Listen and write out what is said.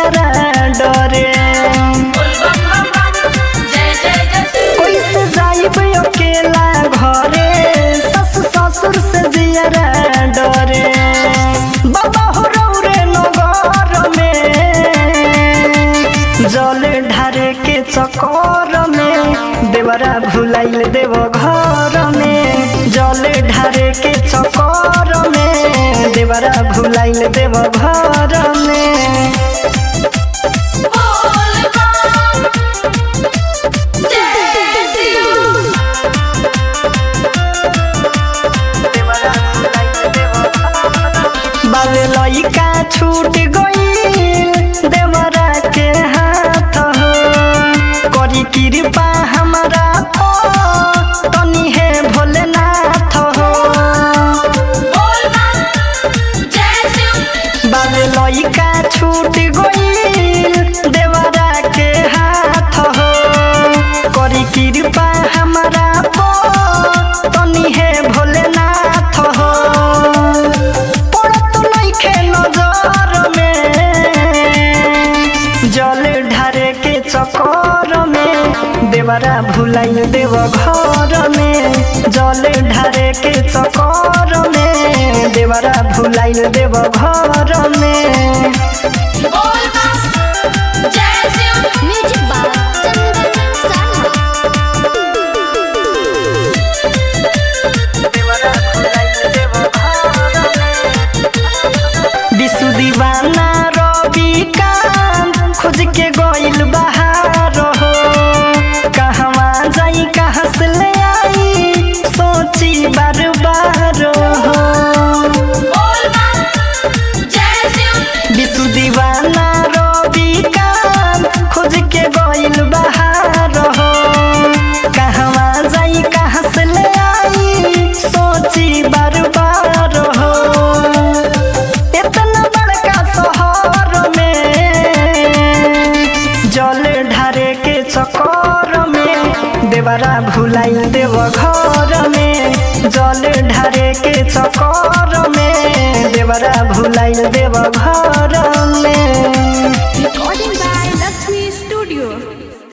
जियरा डरे कैसे जाइब अकेला घरे ससु ससुर से जियरा डरे बाबा हो रौरे नगर में जल ढारे के चकर में देवरा भुलाइल देव घर में जल ढारे के चकर में देवरा भुलाइल देव घर में बाबे लइका छूट गईल देवरा के हाथ हो करी कृपा हमरा पर तनी हे भोलेनाथ हो बाबे लइका छूट गईल देवरा के हाथ हो करी कृपा हमरा पर तनी हे भोलेनाथ हो पड़त नइखे नजर में जल ढारे के चकर में देवरा भुलाइल देव घर में जल ढारे के चकर में देवरा भुलाइल देव घर में म्यूजिक बाय चंदन साहा विशु दीवाना रवि कांत खोज के गइल बहार हो कहवा जाई कहाँ से ले आई सोची बार बार हो विशु दीवाना रवि कांत खोज के गइल बहार हो कहवा जाई कहाँ से ले आई सोची बार बार हो इतना बड़का शहर में जल ढारे के चक्कर में देवरा भुलाइल देव घर में जल ढारे के चक्कर में देवरा भुलाइल देव घर में